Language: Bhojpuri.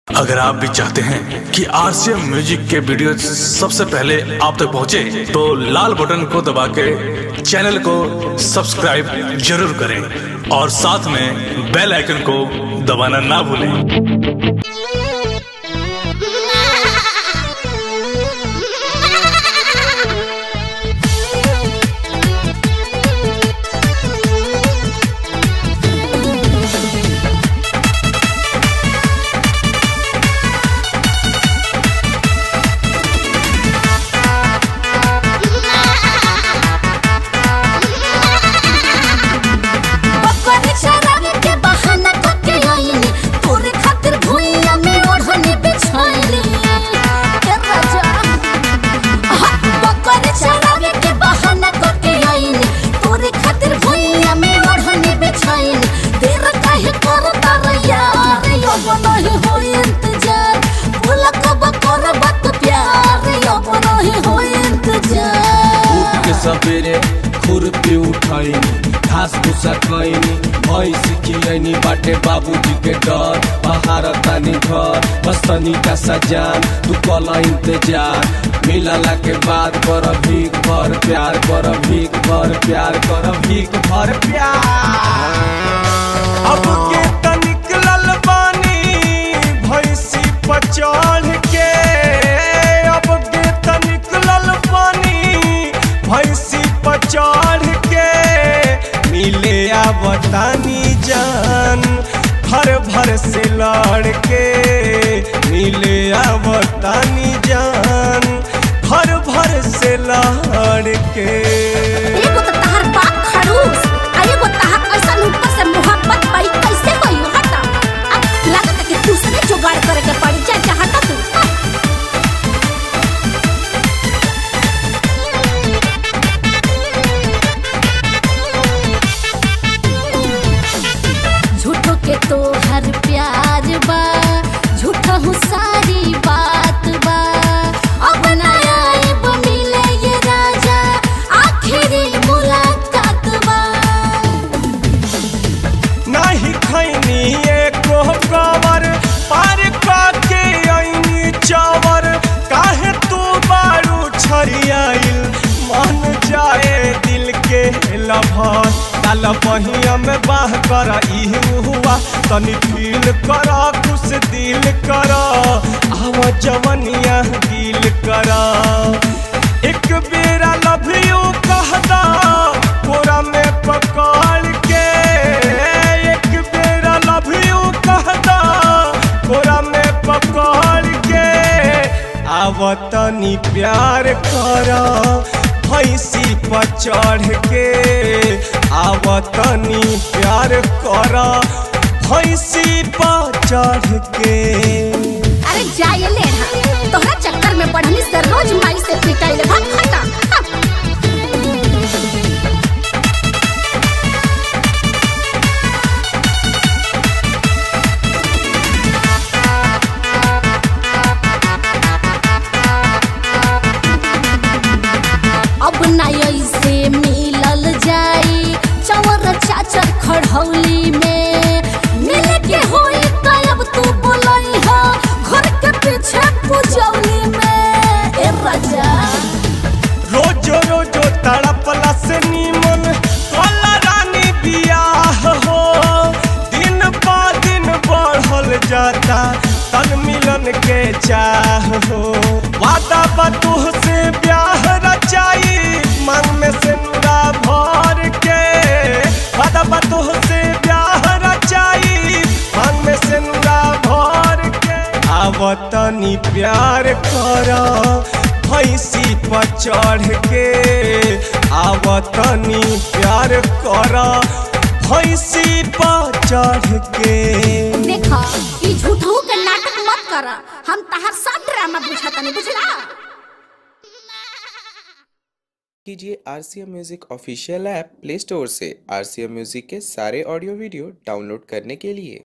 अगर आप भी चाहते हैं कि आरसीएम म्यूजिक के वीडियो सबसे पहले आप तक पहुंचे, तो लाल बटन को दबा के चैनल को सब्सक्राइब जरूर करें और साथ में बेल आइकन को दबाना ना भूलें बकरी शराब के बहाना करके आईनी तोरे खातिर भुइया में ओढ़नी बिछाईनी ए राजा आहा, बकरी शराब के बहाना करके आईनी तोरे खातिर भुइया में ओढ़नी बिछाईनी देर काहे करता रे यार अब नहीं हो इंतजार भूल कब करब तू प्यार अब नहीं हो इंतजार उठ के सवेरे खुरपी उठैनी घास भूसा खैनी भैंस खिलैनी बाटे बाबूजी के डर पहाड़ तानी घर बस तनी का सजान तू कल इंतजार मिलला के बाद कर भीख भर प्यार कर भीख भर प्यार कर भीख भर प्यार अब के तनिक ललबानी भैंसी पर चढ़ के अब के तनिक ललबानी भैंसी पर चढ़ के मिले आवतानी जान भर भर से लड़ के मिले आवतानी जान भर भर से लड़ के एगो तो तहार बाप खड़ूस आ एगो तहार ऐसा ऊपर से मोहब्बत पाई कैसे होई हटा अब लागत है कि दूसरे जुगाड़ करे के पड़ी जा जा हटा तू झूठो के तो हर प्यार बा झूठा हूँ सारी बात बा अब ना आइब मिले ये राजा आखिरी मुलाकात बा नाही खैनी एको कवर पार काके ऐनी चावर काहे तू बारू छरियाइल मन जाए दिल के लभर डाल पहिया में बाह कर इहू हुआ तनी फील कर खुश दिल कर आव जवनिया दिल कर एक बेरा लव यू कहदा कोरा में पकड़ के एक बेरा लव यू कहदा कोरा में पकड़ के आवतनी प्यार कर भैंसी पर चढ़ के आवतनी प्यार कर भैंसी पर चढ़ के अरे जाए ले तोहरा चक्कर में पढ़नी से रोज माई से पिटाइले भाग हटा हाँ। अब ना ऐसे मिलल जाई चवर चाचर खड़हौली में मिले के होई तो अब तू बोलई हो घर के पीछे पुजौली में ए राजा रोजो रोजो तड़पला से नीमन कला रानी बियाह हो दिन बा दिन बढ़ल जाता तन मिलन के चाह हो वादा बतूह से ब्याह रचाई मन में से नुरा भर के वादा बतूह से ब्याह रचाई मन में से नुरा भर के आवतनी प्यार कर भैंसी पर चढ़ के आवतनी प्यार कर भैंसी पर चढ़ के देखा ई झूठू के नाटक मत करा हम तहार सब ड्रामा बुझाता नहीं बुझला कीजिए R C M music official app play store से आर सी एम म्यूज़िक के सारे ऑडियो वीडियो डाउनलोड करने के लिए